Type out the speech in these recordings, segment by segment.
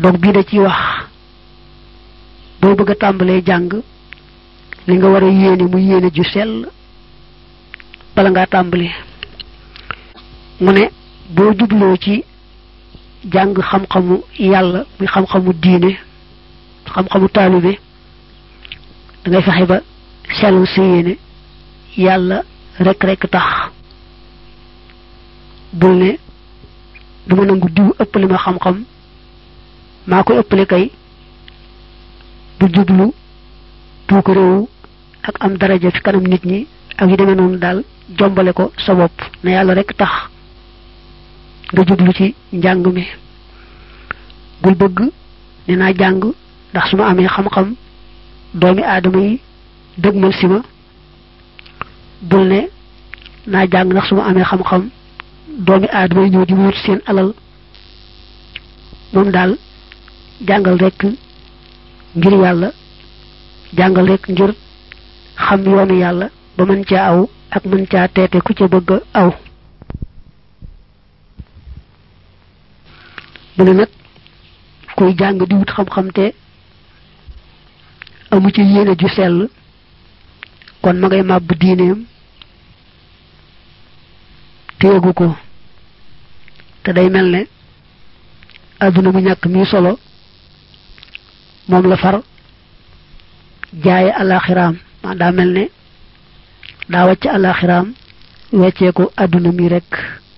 donc bii da ci wax boo bëgg a tàmbalee jàng li nga war a yéene mu yéene ju sell bala ngaa tàmbali mu ne boo jubloo ci jàng xam-xamu yàlla muy xam-xamu diine xam-xamu taalibe da ngay fexe ba sellal sa yéene yàlla rek rek tax bul ne du ma nangu diw ëppale ma xam-xam maa koy ëppale kay bu jublu tuuko réew ak am daraja fi kanam nit ñi ak yu demee noonu daal jombale ko sa bopp na yàlla rek tax nga jublu ci njàng mi bul bëgg ne naa jàng ndax su ma amee xam-xam doomi aadama yi dëgmal si ma bul ne naa jàng ndax su ma amee xam-xam doomi aadama yi ñëw di wut seen alal moom daal jàngal rek ngir yàlla jàngal rek ngir xam yoonu yàlla ba mën caa aw ak mën caa teete ku ca bëgg aw mu ne nag kuy jàng di wut xam-xam te amu ci yéene ju sell kon ma ngay màbb diineem téegu ko te day mel ne adduna mu ñàkk mi solo moom la far jaaye alaxiraam ma daa mel ne daa wàcc alaxiraam weccee ko adduna mi rek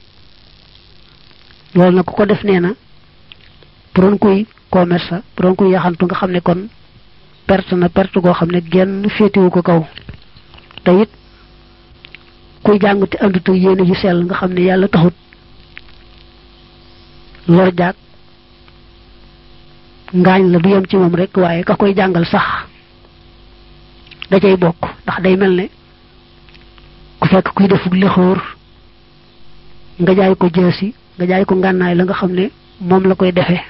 loolu nag ku ko def nee na bu doon kuy commerce bu doon kuy yaxantu nga xam ne kon perte na perte goo xam ne genn féetewu ko kaw te it kuy jàng te andut ak yéene yu sell nga xam ne yàlla taxut lor jaag ngaañ la du yem ci moom rek waaye ka koy jàngal sax da cay bokk ndax day mel ne ku fekk kuy defuk lexóor nga jaay ko jeesi nga jaay ko ngànnaay la nga xam ne moom la koy defee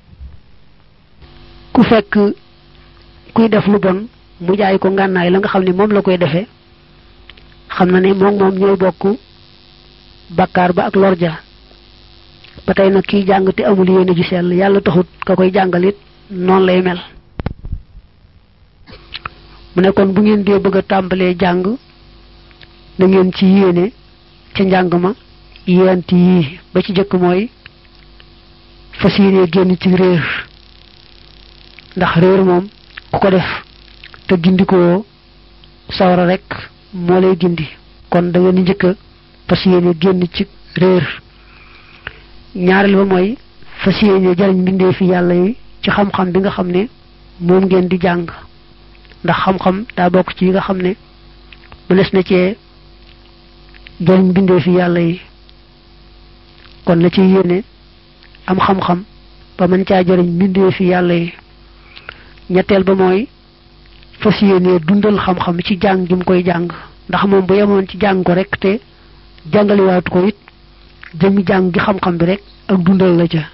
ku fekk kuy def lu bon mu jaay ko ngànnaay la nga xam ne moom la koy defee xam na ne moom moom ñooy bokk bakkaar ba ak lorja ba tey nag kiy jàng te amul yéene ju sell yàlla taxut ka koy jàngal it noonu lay mel mu ne kon bu ngeen dee bëgg a tàmbalee jàng na ngeen ci yéene ca njàng ma yéent yii ba ci jëkk mooy fas yéene génn ci réer ndax réer moom ku ko def te gindikoo sawara rek moo lay gindi kon da ngeen di njëkk a fas yéene génn ci réer ñaareel ba mooy fas yéene jariñ mbindee fi yàlla yi ci xam-xam bi nga xam ne moom ngeen di jàng ndax xam-xam daa bokk ci yi nga xam ne mënees na cee jariñ mbindee fi yàlla yi kon na ci yéene am xam-xam ba mën caa jariñ mbindee fi yàlla yi ñetteel ba mooy fas yéene dundal xam-xam ci jàng gi mu koy jàng ndax moom bu yemoon ci jàng ko rek te jàngaliwaatu ko it jëmi jàng gi xam-xam bi rek ak dundal la ca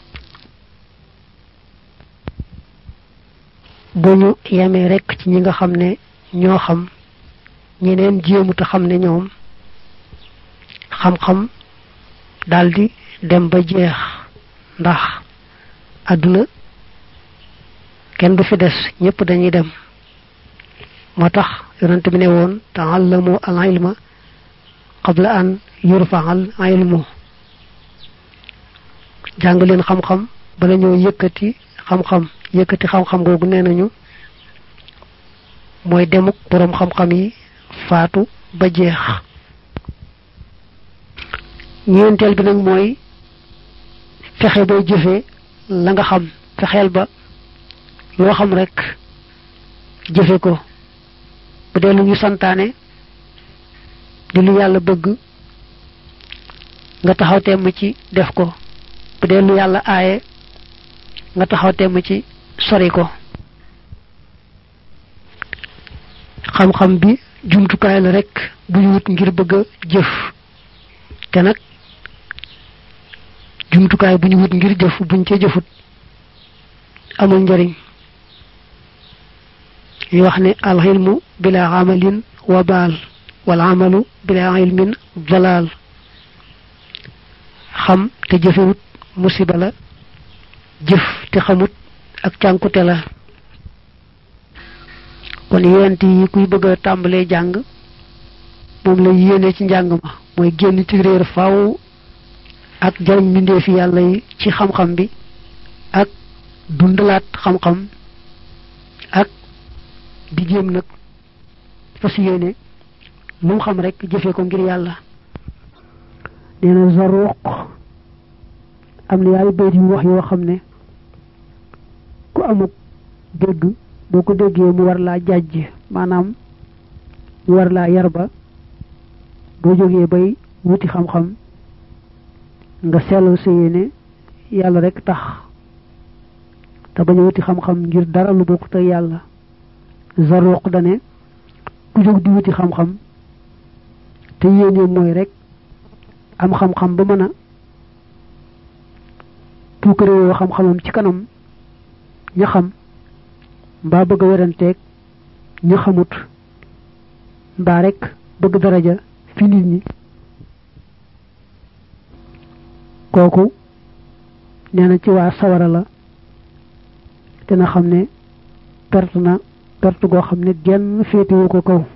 bu ñu yemee rek ci ñi nga xam ne ñoo xam ñeneen jéemu te xam ne ñoom xam-xam daldi dem ba jeex ndax àdduna kenn du fi des ñépp dañuy dem moo tax yonent bi ne woon taallamu al ilma qabla an yurfa al ilmu jàng leen xam-xam bala ñoo yëkkati xam-xam yëkkati xam-xam googu nee nañu mooy demuk boroom xam-xam yi faatu ba jeex ñeenteel bi nag mooy fexe boo jëfee la nga xam fexeel ba loo xam rek jëfe ko bu dee lu ñu santaane di lu yàlla bëgg nga taxaw temm ci def ko bu dee lu yàlla aaye nga taxaw temm ci sori ko xam-xam bi jumtukaay la rek bu ñu wut ngir bëgg a jëf te nag jumtukaay bu ñu wut ngir jëf buñ ca jëfut amul njariñ yi wax ne alxilmu bila amalin wabaal wal amalu bila ilmin dalal xam te jëfewut musiba la jëf te xamut ak cànkute la kon yent yi kuy bëgg a tàmbalee jàng moom la yéene ci njàng ma mooy génn ci réer faw ak jariñ mbindeefi yàlla yi ci xam-xam bi ak dundalaat xam-xam ak di jéem nag fas yéene lu mu xam rek jëfe ko ngir yàlla nee na zaruq am na yaay bayt yu wax yoo xam ne ku amuk dégg boo ko déggee mu war laa jàjj maanaam mu war laa yar ba boo jógee bay wuti xam-xam nga sellal sa yéene yàlla rek tax te bañ a wuti xam-xam ngir dara lu bokkut ak yàlla zaruq dane ku jóg di wuti xam-xam te yéene mooy rek am xam-xam ba mën a tuukaréewoo xam-xamam ci kanam ña xam mbaa bëgg a weranteeg ña xamut mbaa rek bëgg daraja fi nit ñi kooku nee na ci waa sawara la dina xam ne perte na perte goo xam ne genn féetewu ko kaw